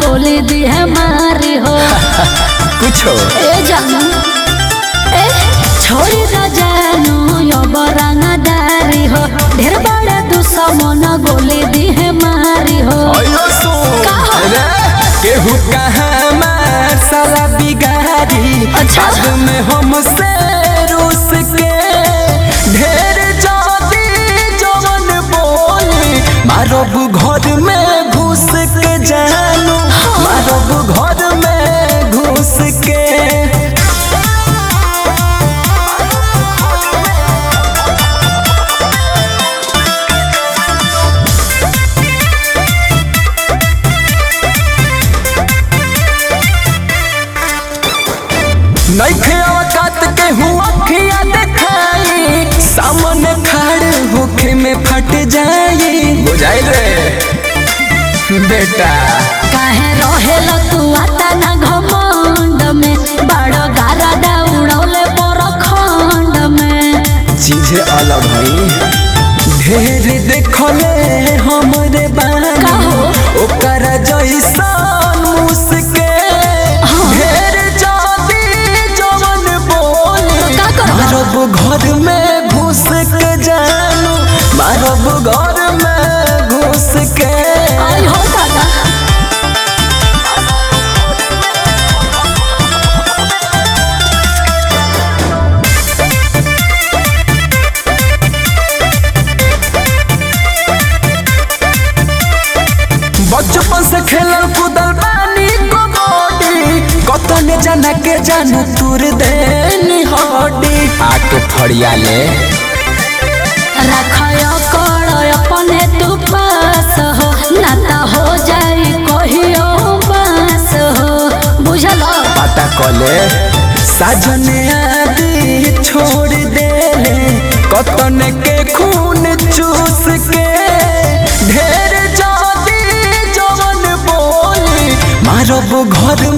गोली दी है मारी हो कुछो ए जानू ए छोड़ी न जानू यो बरंगा दारी हो ढेर बड़े दुश्मन गोली दी है मारी हो अयो सुन का हो? रे केहू कहाँ मार साला बिगाड़ी अच्छा। बाद में हमसे रूस के ढेर जाती जवन बोली मारब घर में घुस के जानू मारब घर में घुस के नइखे औकात के हुआ खिया देखाई सामने खड़े होके में फट जाई बुझाई रे बेटा काहे रहेल तू आता ना घमंड में बड़ गारा दौड़ौले पर खंड में चीज अलग है ढेर देखले हमरे बानी का हो? ओकर जैसन मुस्के ढेर जाती जवन बोली का करबा? मारब घर में घुस के जानू मारब घर में घुस के आई हो दादा बचपन से खेलल कूदल बानी कबड्डी कतने जना के जानू तुर देनी हड्डी आके फड़िया ले रखय कर अपने तू पास हो नाता हो जाई कहियो बास हो बुझल पता कले साजने आदि छोड़ देले कतने के खून चूस के ढेर जाती जवन बोली मारब घर